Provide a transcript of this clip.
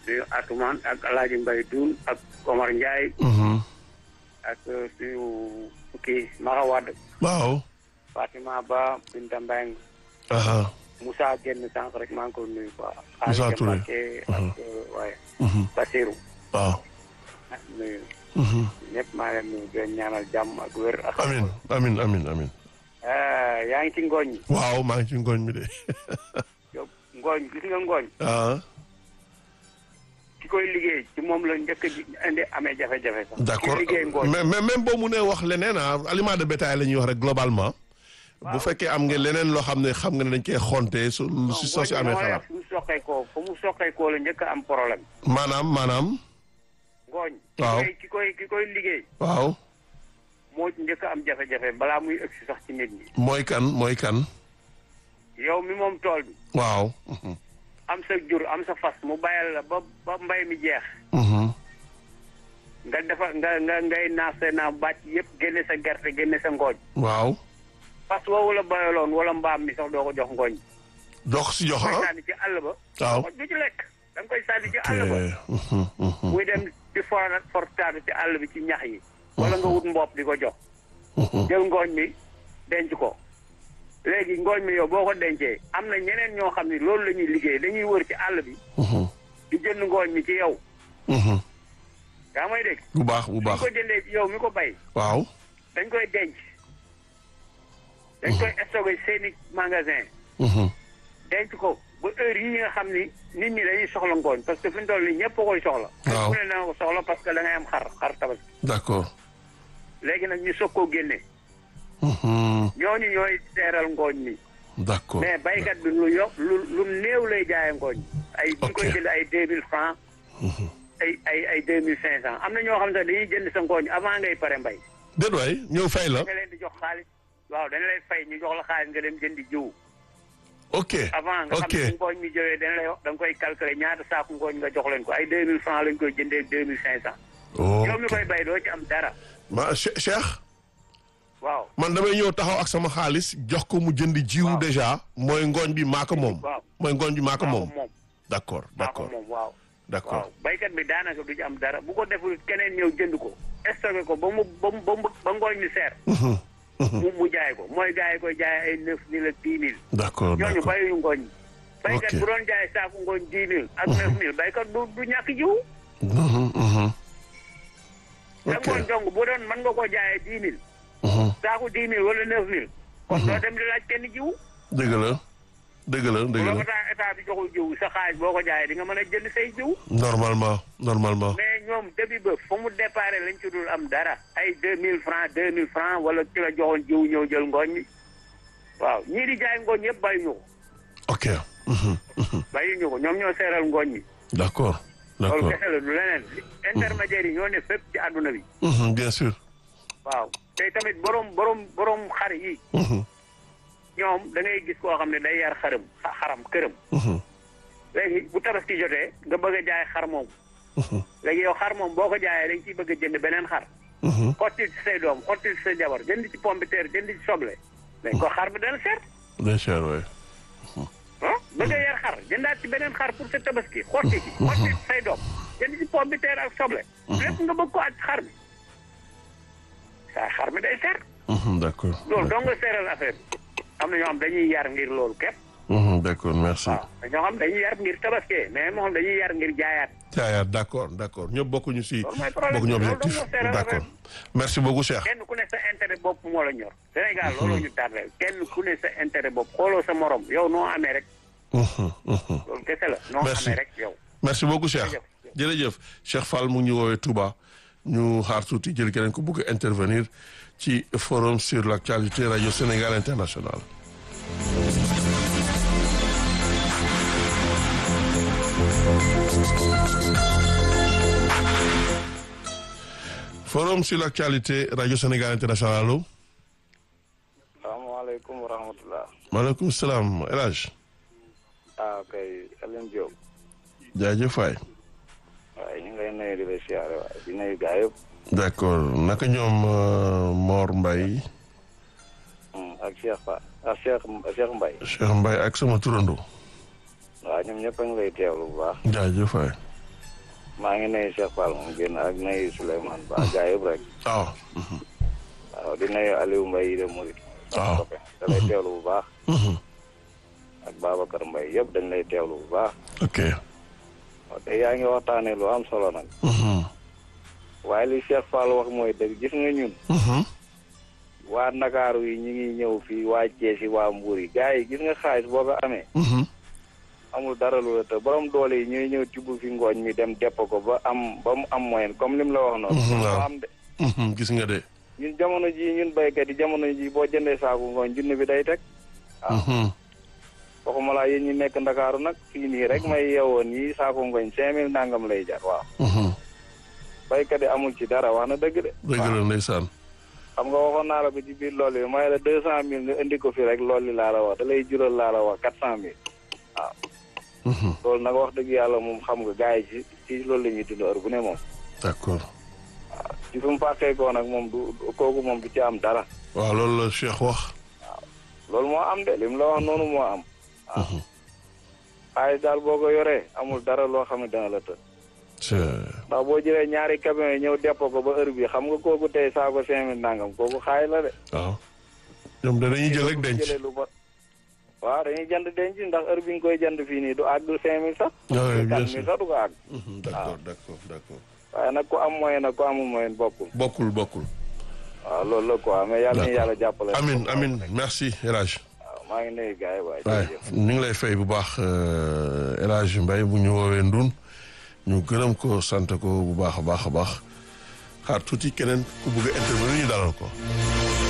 suñu Atoumane ak El Hadj Mbaye Doun ak Omar Ndiaye Mhm. ak suñu kii Mara Wade waaw. Fatima Ba Binta Mbengue aha Moussa génn sànq rek maa ngi ko nuyu quoi. Moussa Aliou Touré. Mbacké ak waaye Mhm. Basirou waaw. ak nuyu Mhm. ñëpp maa leen nuyu di leen ñaanal jàmm ak wér ak. amin amin amin amin Ah, yaa ngi ci ngooñ mi. waaw maa ngi ci ngooñ mi de. yow ngooñ gis nga ngooñ. ah ki koy liggéey ci moom la njëkk a ji indi amee jafe-jafe sax. d'accord ki liggéey ngooñ. mais mais même boo mu nee wax leneen ah aliment de bétail la ñuy wax rek globalement. bu fekkee am nga leneen loo xam ne xam nga ne dañ koy xonte su lu si soo si amee xalaat. fu mu soqeekoo fu mu soqeekoo la njëkk a am problème. maanaam maanaam. ngooñ. Waaw. ki koy ki koy ki koy liggéey. waaw moo ci njëkk a am jafe-jafe balaa muy ëgsi sax ci nit ñi. mooy kan mooy kan. yow mi moom tool bi. waaw. Mhm. am sa jur am sa fas mu bàyyal la ba ba mbay mi jeex. Mhm. nga defar nga nga ngay naaf sa naaf bàcc yëpp génne sa gerte génne sa ngooñ. waaw. fas woowu la bayaloon wala mbaam mi sax doo ko jox ngooñ. dox si jox da koy ah. sànni ci àll ba. waaw. du ci lekk da nga koy sànni ci àll ok. ba. Mhm, mhm, muy dem di for fortaatu ci àll bi ci ñax yi. wala nga wut mbopp di ko jox. mhm. jël ngooñ mi denc ko. léegi ngooñ mi yow boo ko dencee am na ñeneen ñoo xam ne loolu la ñuy liggéey dañuy wër ci àll bi Mhm, di jënd ngooñ mi ci yow. mhm. yaa may dégg. bu baax bu suñ baax ko jëndee ci yow mi ko bay. waaw. dañ koy denc. dañ koy stocké seeni magasin. Mhm. denc ko ba heure yi nga xam ni nit ñi dañuy soxla ngooñ parce que fi mu toll nii ñëpp a koy soxla. Waaw. ku ne danga ko soxla parce que da ngay am xar xar tabaski. d'accord. léegi nag ñu soog koo génne. Mhm. ñooñu ñooy seeral ngooñ mi. d'accord. mais baykat bi lu yokk lu lu néew lay jaayee ngooñ. ay bu ñu koy Ok. jënd ay deux mille francs ay ay ay deux mille cinq cent am na ñoo xam ne sax dañuy jënd sa ngooñ avant ngay pare mbay. déet waay ñëw fay la. nga leen di jox xaalis waaw dañ lay fay ñu jox la xaalis nga dem jëndi jiw. ok avant nga ok xam ne ngooñ mi jëwee dañ lay wax da nga koy calculer ñaata saaku ngooñ nga jox leen ko ay deux mille francs lañ koy jëndee deux mille cinq cent. yow mi ok koy bay doo ci am dara. ma Che- Cheikh waaw man damay ñëw taxaw ak sama xaalis jox ko mu jënd jiw Waaw. déjà mooy ngooñ bi maa ko moom. waaw mooy ngooñ bi maa ko maa ko moom. moom d'accord maa ko d'accord moom waaw. d'accord waaw baykat bi daanaka du ci am dara bu ko deful keneen ñëw jënd ko stocké ko ba mu ba mu ba mu ba ngooñ mi seer. Mhm, mhm. mu mu jaay ko mooy gars yi koy jaay ay neuf mille ak dix mille. d'accord ñooñu d'accord bayuñu ngooñ. baykat Ok. bu doon jaay saaku ngooñ dix mille ak neuf mille baykat du du ñàkk jiw. Mhm, mhm. te ok ngooñ dong bu doon mën nga koo jaayee dix mille. Mhm. saaku dix mille wala neuf mille. kon doo dem di laaj kenn jiw. dëgg la dëgg la bu dëgg la la état état bi joxul jiw sa xaalis boo ko jaayee di nga mën a jënd say jiw. normalement normalement mais ñoom début ba fa mu déparé lañ ci dul am dara. ay deux mille francs deux mille francs wala ki la joxoon jiw ñëw jël ngooñ mi. waaw ñii di jaay ngooñ yëpp bàyyi ñu ko. ok Mhm, mhm. bàyyi ñu ko ñoom ñoo seeral ngooñ mi. d'accord loolu d'accord kese la du leneen. intermédiaires yi ñoo ne fépp ci àdduna bi. Mhm, bien sûr waaw te tamit borom borom borom xar yi. Mhm, ñoom da ngay gis koo xam ne day yar xaram xa- xaram këram. mhm, léegi bu tabaski jotee nga bëgg a jaay xar moom. mhm, léegi yow xar moom boo ko jaayee dañ ciy bëgg a jënd beneen xar. mhm. xottil ci say doom xottil ci sa jabar jënd ci pomme de terre jënd ci soble. mais ko xar bi dana seet. bien sûr ouais ah bëgg a yar xar jëndaat ci beneen xar pour sa tabaski xotti ci xotti ci say doom jënd ci pomme de terre ak soble. lépp nga bëgg ko ak xar bi. saa xar mi day seet. Mhm, d'accord loolu dong nga seeral affaire bi. am na ñoo xam dañuy yar ngir loolu képp. Mhm, d'accord merci waaw te ñoo xam dañuy yar ngir tabaski mais moo xam dañuy yar ngir jaayaat. jaayaat d'accord d'accord ñëpp bokkuñu si Loolu mooy problème bokkuñu bi, loolu objectif dong moo seeral d'accord affaire merci beaucoup Cheikh kenn ku ne sa intérêt bopp moo la ñor. Sénégal looloo ñu tardé kenn ku ne sa intérêt bopp xooloo sa morom yow noo amee rek Mhm, mhm. loolu kese la. noo Merci. amee rek yow. merci beaucoup Cheikh Jërëjëf. jërëjëf Cheikh Fall mu ngi ñu woowee Touba ñu xaar tuuti jël keneen ko bëgg a intervenir ci forum sur l'actualité radio Sénégal international forum sur l'actualité radio Sénégal international allo salaamaaleykum wa rahmatulah. maaleykum salaam El Hadj ah kay Alioune Diop. jaajëf waay waaye ñu ngi lay nuyu di la siyaare waaye di nuyu gaa yëpp. d'accord naka ñoom euh, Mor Mbaye Hmm, ak Cheikh Fa ak Cheikh Cheikh Mbaye. Cheikh Mbaye ak sama turando waaw ñoom ñëpp a ngi lay teewlu bu baax. jaajëf waay maa ngi nuyu Cheikh Fall moom génn ak nuyu Souleymane Ba gaa yëpp rek waaw. waaw di nuyu Aliou Mbaye yi de Mouride. waaw copain da lay teewlu bu baax ak Babacar Mbaye yëpp dañ lay teewlu bu baax ok. waaw te yaa ngi waxtaanee lu am solo nag waaye li Cheikh Fall wax mooy dëgg gis nga ñun waa Ndakaaru yi ñu ngi ñëw fii waa Thiès yi waa Mbour yi gars yi gis nga xaalis boo ko amee amul dara lu la te borom doole yi ñooy ñëw tibb fi ngooñ mi dem depp ko ba am ba mu am moyen comme lim la wax noonu Mhm, waaw. moo am de gis nga de. ñun jamono ji ñun béykat yi jamono ji boo jëndee saaku ngooñ junni bi day teg waxuma laa yéen ñi nekk Ndakaaru nag fii nii rek may yeewoon yi saaku ngooñ cinq mille nangam lay jar waaw béykat yi amul ci dara wax na dëgg de dëgg la ndeysaan. xam nga waxoon naa la ko ci biir loolu yi may la deux cent mille nga indi ko fi rek loolu laa la wax da lay jural laa la wax quatre cent mille waaw loolu nag wax dëgg yàlla moom xam nga gars yi ci ci loolu la ñuy dund heure bu ne moom d'accord. ci fi mu fàqee koo nag moom du du- kooku moom du ci am dara waaw loolu la Cheikh wax. loolu moo am de li mu la wax noonu moo am waaw xaalis daal boo ko yoree amul dara loo xam ne dana la të c'est ndax boo jëlee ñaari camion yi ñëw depp ko ba heure bi xam nga kooku tey saako cinq mille nangam kooku xaay la de waaw. ñoom de dañuy jël rek denc. jëlee lu bon waaw dañuy jënd denc ndax heure bi nga koy jënd fii nii du àgg cinq mille sax Ah oui, bien quatre sûr. mille sax du ko àgg Mhm, d'accord d'accord d'accord. waaye nag ku am moyen nag ku amul moyen bokkul bokkul bokkul. waaw loolu la quoi mais yàlla na D'accord. yàlla jàppale amin amin merci El Hadj. waaw maa ngi nuyu gars yi waaye waaye jërëjëf ñu ngi lay fay bu baax euh, El Hadj Mbaye bu ñu woowee Ndun ñu gërëm ko sant ko bu baax a baax a baax xaar tuuti keneen ku bëgg a intervenir ñu dalal ko.